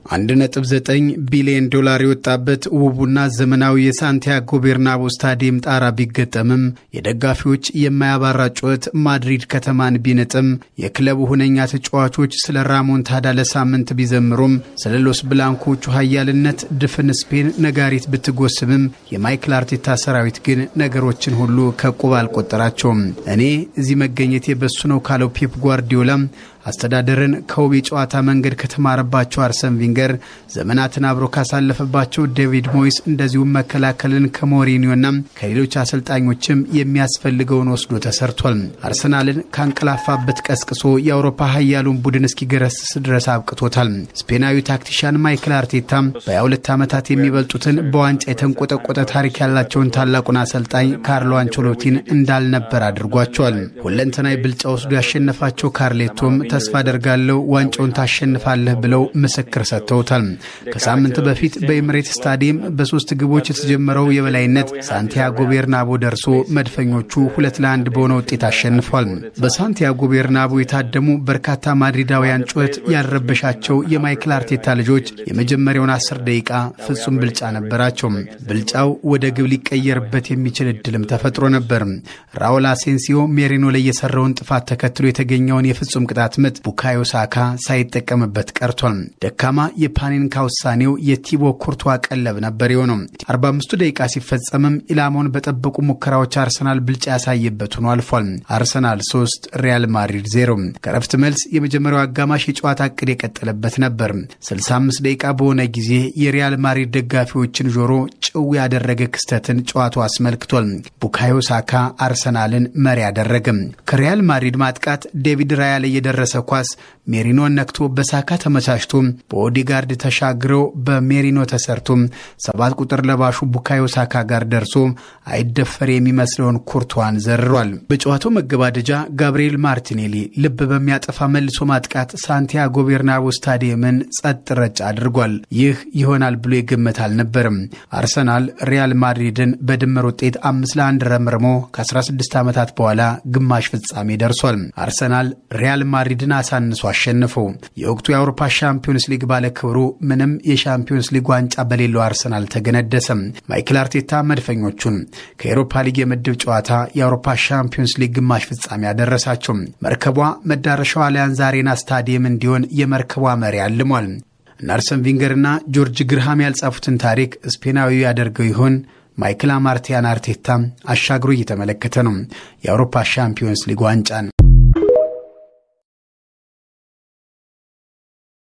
1.9 ቢሊዮን ዶላር የወጣበት ውቡና ዘመናዊ የሳንቲያጎ ቤርናቦ ስታዲየም ጣራ ቢገጠምም የደጋፊዎች የማያባራ ጩኸት ማድሪድ ከተማን ቢነጥም የክለቡ ሁነኛ ተጫዋቾች ስለ ራሞንታዳ ለሳምንት ቢዘምሩም ስለ ሎስ ብላንኮቹ ኃያልነት ድፍን ስፔን ነጋሪት ብትጎስምም የማይክል አርቴታ ሰራዊት ግን ነገሮችን ሁሉ ከቁብ አልቆጠራቸውም። እኔ እዚህ መገኘቴ በሱ ነው ካለው ፔፕ ጓርዲዮላ አስተዳደርን ከውብ የጨዋታ መንገድ ከተማረባቸው አርሰን ቪንገር ዘመናትን አብሮ ካሳለፈባቸው ዴቪድ ሞይስ እንደዚሁም መከላከልን ከሞሪኒዮና ከሌሎች አሰልጣኞችም የሚያስፈልገውን ወስዶ ተሰርቷል። አርሰናልን ካንቀላፋበት ቀስቅሶ የአውሮፓ ሀያሉን ቡድን እስኪገረስስ ድረስ አብቅቶታል። ስፔናዊ ታክቲሻን ማይክል አርቴታ በ22 ዓመታት የሚበልጡትን በዋንጫ የተንቆጠቆጠ ታሪክ ያላቸውን ታላቁን አሰልጣኝ ካርሎ አንቸሎቲን እንዳልነበር አድርጓቸዋል። ሁለንተናዊ ብልጫ ወስዶ ያሸነፋቸው ካርሌቶም ተስፋ አደርጋለሁ ዋንጫውን ታሸንፋለህ ብለው ምስክር ሰጥተውታል። ከሳምንት በፊት በኤምሬት ስታዲየም በሶስት ግቦች የተጀመረው የበላይነት ሳንቲያጎ ቤርናቦ ደርሶ መድፈኞቹ ሁለት ለአንድ በሆነ ውጤት አሸንፏል። በሳንቲያጎ ቤርናቦ የታደሙ በርካታ ማድሪዳውያን ጩኸት ያልረበሻቸው የማይክል አርቴታ ልጆች የመጀመሪያውን አስር ደቂቃ ፍጹም ብልጫ ነበራቸው። ብልጫው ወደ ግብ ሊቀየርበት የሚችል እድልም ተፈጥሮ ነበር። ራውል አሴንሲዮ ሜሪኖ ላይ የሰራውን ጥፋት ተከትሎ የተገኘውን የፍጹም ቅጣት ምት ቡካዮ ሳካ ሳይጠቀምበት ቀርቷል። ደካማ የፓኔንካ ውሳኔው የቲቦ ኩርቷ ቀለብ ነበር የሆነው። 45ቱ ደቂቃ ሲፈጸምም ኢላማውን በጠበቁ ሙከራዎች አርሰናል ብልጫ ያሳየበት ሆኖ አልፏል። አርሰናል 3 ሪያል ማድሪድ 0። ከረፍት መልስ የመጀመሪያው አጋማሽ የጨዋታ እቅድ የቀጠለበት ነበር። 65 ደቂቃ በሆነ ጊዜ የሪያል ማድሪድ ደጋፊዎችን ጆሮ ጭው ያደረገ ክስተትን ጨዋታው አስመልክቷል። ቡካዮ ሳካ አርሰናልን መሪ አደረገም። ከሪያል ማድሪድ ማጥቃት ዴቪድ ራያ ላይ የደረሰ ኳስ ሜሪኖን ነክቶ በሳካ ተመቻችቶ በኦዲጋርድ ተሻግረው በሜሪኖ ተሰርቶ ሰባት ቁጥር ለባሹ ቡካዮ ሳካ ጋር ደርሶ አይደፈር የሚመስለውን ኩርቷን ዘርሯል። በጨዋታው መገባደጃ ጋብርኤል ማርቲኔሊ ልብ በሚያጠፋ መልሶ ማጥቃት ሳንቲያጎ ቤርናቦ ስታዲየምን ጸጥ ረጭ አድርጓል። ይህ ይሆናል ብሎ የገመት አልነበርም። አርሰናል ሪያል ማድሪድን በድምር ውጤት አምስት ለአንድ ረምርሞ ከ16 ዓመታት በኋላ ግማሽ ፍጻሜ ደርሷል። አርሰናል ሪያል ማድሪድን አሳንሶ አሸንፈው የወቅቱ የአውሮፓ ሻምፒዮንስ ሊግ ባለክብሩ ምንም የሻምፒዮንስ ሊግ ዋንጫ በሌለው አርሰናል ተገነደሰም። ማይክል አርቴታ መድፈኞቹን ከኤሮፓ ሊግ የምድብ ጨዋታ የአውሮፓ ሻምፒዮንስ ሊግ ግማሽ ፍጻሜ ያደረሳቸው መርከቧ መዳረሻው አሊያንዝ አሬና ስታዲየም እንዲሆን የመርከቧ መሪ አልሟል። እነ አርሰን ቪንገርና ጆርጅ ግርሃም ያልጻፉትን ታሪክ ስፔናዊ ያደርገው ይሆን? ማይክል አማርቲያን አርቴታ አሻግሮ እየተመለከተ ነው የአውሮፓ ሻምፒዮንስ ሊግ ዋንጫን